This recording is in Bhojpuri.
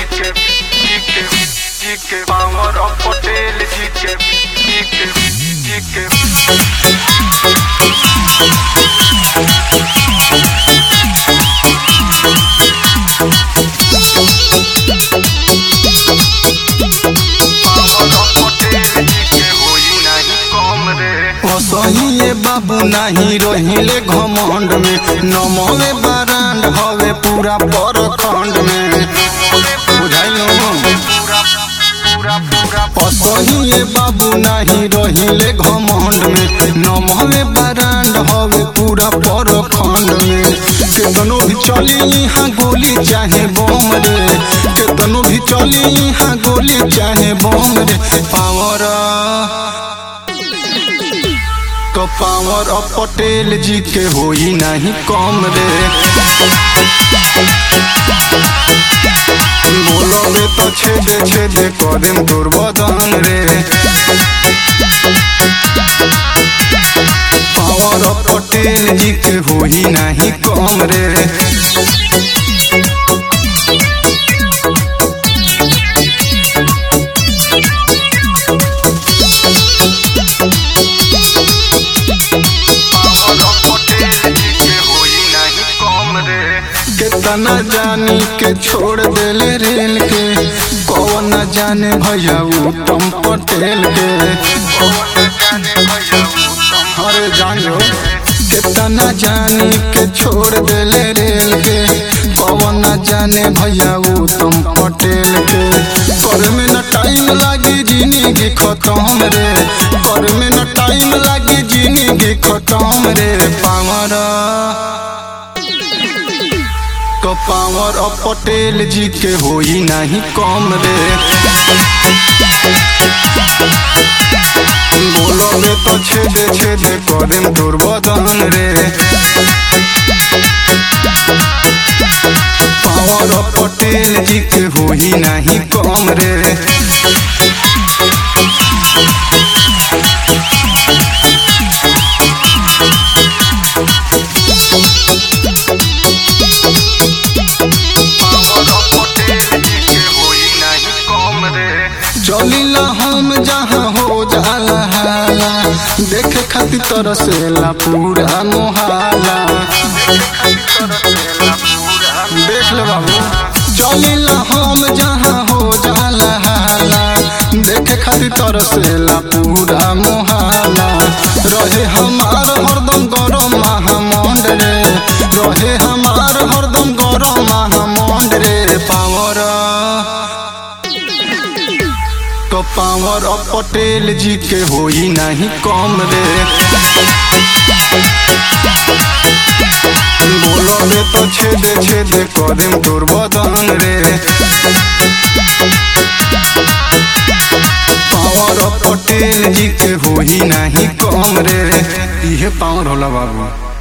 के जी के जी के पावर ऑफ पटेल जी के जी के जी के पावर ऑफ पटेल जी के होई नहीं कम रे असहिए बाबू नाही रहिले घमंड में नमवे बरांड हवे पूरा परखंड में बुझाइलो पूरा पूरा पूरा असहिए बाबू नाही रहिले घमंड में नमवे बरांड हवे पूरा परखंड में केतनो भी चली यहाँ गोली चाहे बम रे केतनो भी चली यहाँ गोली चाहे बम रे पावर तो पावर ऑफ पटेल जी के होई नहीं कम रे बोलोगे तो छेदे छेदे करेम दुर्बदन रे पावर ऑफ पटेल जी के होई नहीं कम रे पावर ऑफ पटेल जी के होई नहीं कम रे कितना जानी के छोड़ देले रेल के कौन न जाने भैया उत्तम पटेल के अरे जानो कितना जानी के छोड़ देले रेल के कौन न जाने भैया उत्तम पटेल के कर में न टाइम लागी जिंदगी खत्म रे कर में न टाइम लागी जिंदगी खत्म रे पावर तो पावर ऑफ पटेल जी के होई नहीं कम रे बोलोगे तो छेदे छेदे करेम दुर्बदन रे पावर ऑफ पटेल जी के होई नहीं कम रे पावर ऑफ पटेल जी के होई नहीं कम रे चलिला हम जहाँ हो जाला हाला देखे खातिर तरसेला पूरा मोहाला देख ले बाबू चलिला हम जहाँ हो जाला हाला देखे खातिर तरसेला पूरा मोहाला रहे हमार हरदम गरम महामंड रे रहे हमार हरदम गरम महामंड रे पावर तो पावर ऑफ पटेल जी के होई नहीं कम रे बोलोगे तो छेदे छेदे करेम दुर्बदन रे पावर ऑफ पटेल जी के होई नहीं कम रे इहे पावर होला बाबू